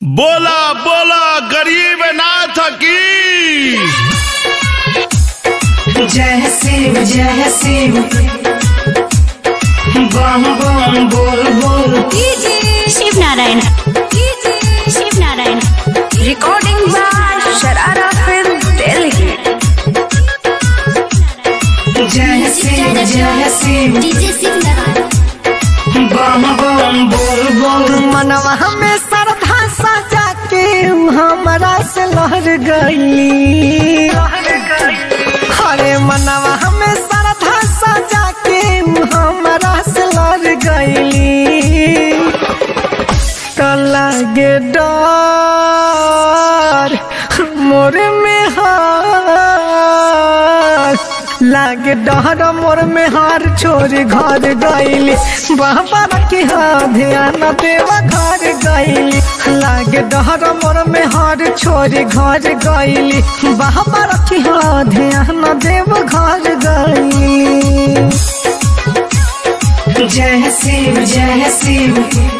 बोला बोला गरीब नाथ की जय शिव जय शिव बम बम बोल बोल Shiv Narayan Shiv Narayan Recording by Sharara Film Delhi. जय शिव जय शिव डीजे शिव नारायण बम बम बोल बोल मनवा हमें श्रद्धा सजा के ऊ हमरा से लहर गई हरे मनवा हमें श्रद्धा सजा के ऊ हमरा से लहर गई तो लगे डर मोर में हार लागे डहर मोर में हार छोरी घर गईली बाबा के हाँ ध्यान देवा घर गईली लागे डहर मोर में हार छोरी घर गईली बाबा के हाँ ध्यान देव घर गईली जय शिव जय शिव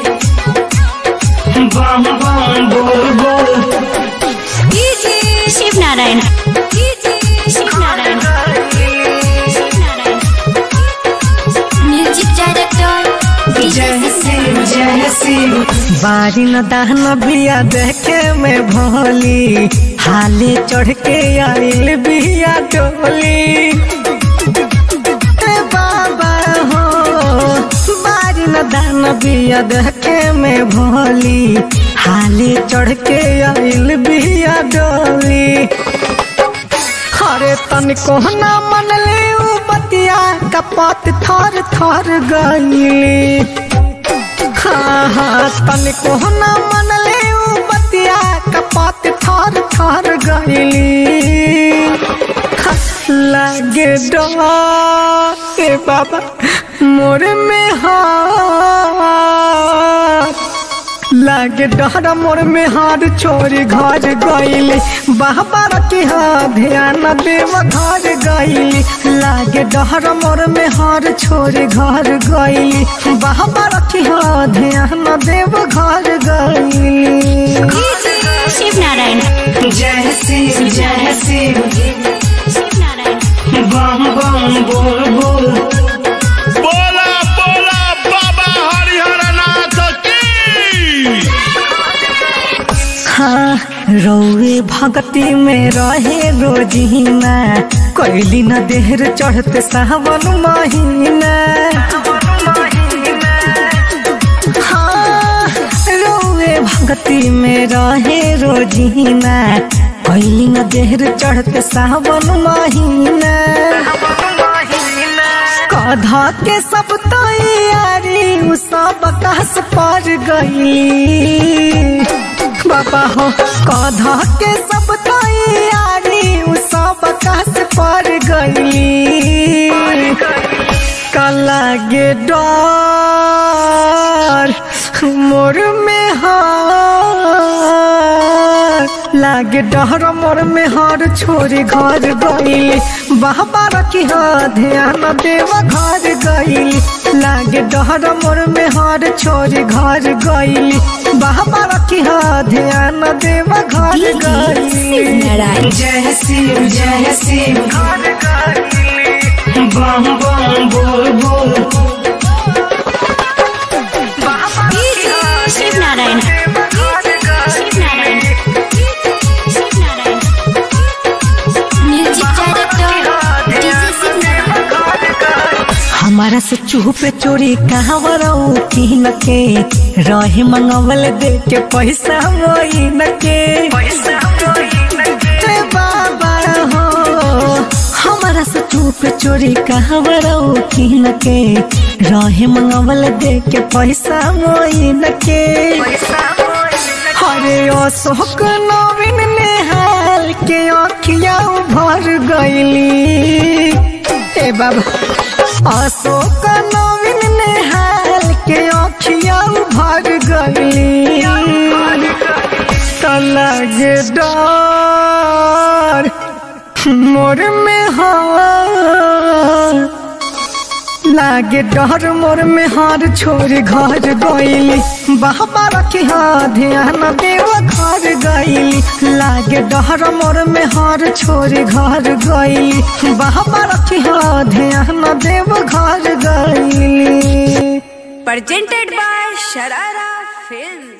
बम बम बोल बोल शिव नारायण शिव नारायण शिव नारायण म्यूजिक डायरेक्टर जय शिव जय शिव बारी न दाहन बिया देखे में भोली हाली चढ़ के आइल बिया डोली ए बाबा हो बारी न दान बिया देखे में भोली हाली चढ़ के आइल बिया डोली हरे तन को ना मन ले उ बतिया कपत थर थर गईली हाँ हाँ तन को ना मन ले उ बतिया कपत थर थर गईली हाँ, लागे डर ए बाबा मोर में हाथ लागे डहर मोर में हार छोरी घर गईली बाबा के हाँ ध्यान देव घर गईली लागे डहर मोर में हार छोरी घर गईली बाबा के हाँ ध्यान देव घर गईली शिव नारायण जय शिव जय शिव शिव नारायण बम बम बोल बोल बोला बोला बाबा हरिहर नाथ की हाँ रौवे भगती में रहे रोजीना कोयली न देहर चढ़ते सावन महीना हाँ रौवे भगती में रहे रोजीना कोयली न देहर चढ़ते सावन महीना कधा के सब तैयारी उ सब कस पर गई बाबा हो कधा के सब तैयारी उ सब कस पर गई कला गे डर मोर में हार लागे डहर मोर में हार छोरी घर गईली बाबा की हाँ ध्यान देव घर गईली लागे डहर मोर में हार छोरी घर गईली बाबा की हाँ ध्यान देव घर गईली नारायण जय शिव जय शिव बम बम बोल बोल Shiv Narayan Shiv Narayan Shiv Narayan music director DJ Shiv Narayan हमारा से चूह पे चोरी कहाँ बरऊ की न के रहे मंगवल दे के पैसा वही न के ए बाबा हो हमारा से चूह पे चोरी कहाँ बरऊ की न के रहे मंगवल दे के पैसा वही न के हरे अशोक नवीन नेहाल के अखिया भर गईली ए बाबा अशोक नवीन नेहाल के अखिया भर गईली लगे डर मोर में हार लागे डर मोर में हार छोड़ घर गईली बाबा रखी हा ध्यान देव घर गईली लागे डर मोर में हार छोड़ घर गईली बाबा रखी हा ध्यान देव घर गईली presented by Sharara Films.